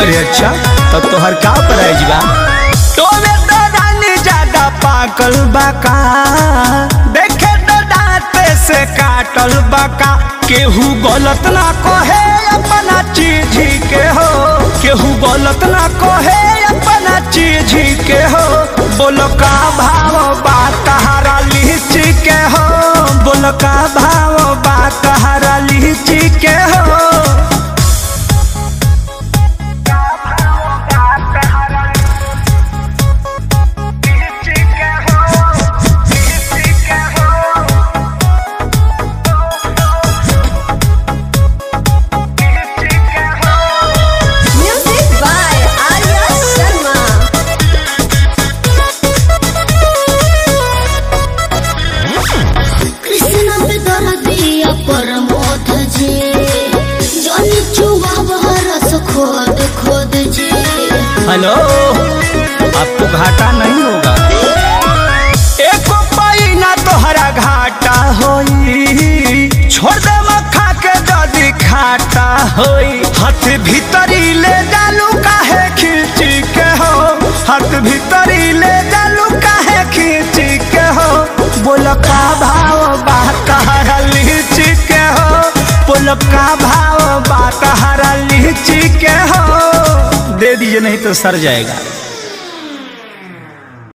अरे अच्छा तब तोहर का प्राइज बा तोमे तो रानी ज्यादा पाकल बाका देखे तो दांते से काटल बाका केहू गलत ना कहे अपना चीज के हो केहू गलत ना कहे अपना चीज के हो बोलो का भाव बा तहारा लीची के हो बोलो का भाव बा तहारा लीची के हो Music by Arya Sharma. Krishna पे दर्दिया परमोध जे जन चुवा रस खोद खोद जे हेलो आपको घाटा नहीं होगा एको पाई ना तोहरा घाटा होई छोड़ दे मखा के जदी खाटा होई हाथ भीतरी ले जालू काहे खींची के हो हाथ भीतरी ले जालू काहे खींची के हो बोल का भाव बा तहरा लीची के हो बोल का भाव बा तहरा लीची के हो दे दीजिए नहीं तो सर जाएगा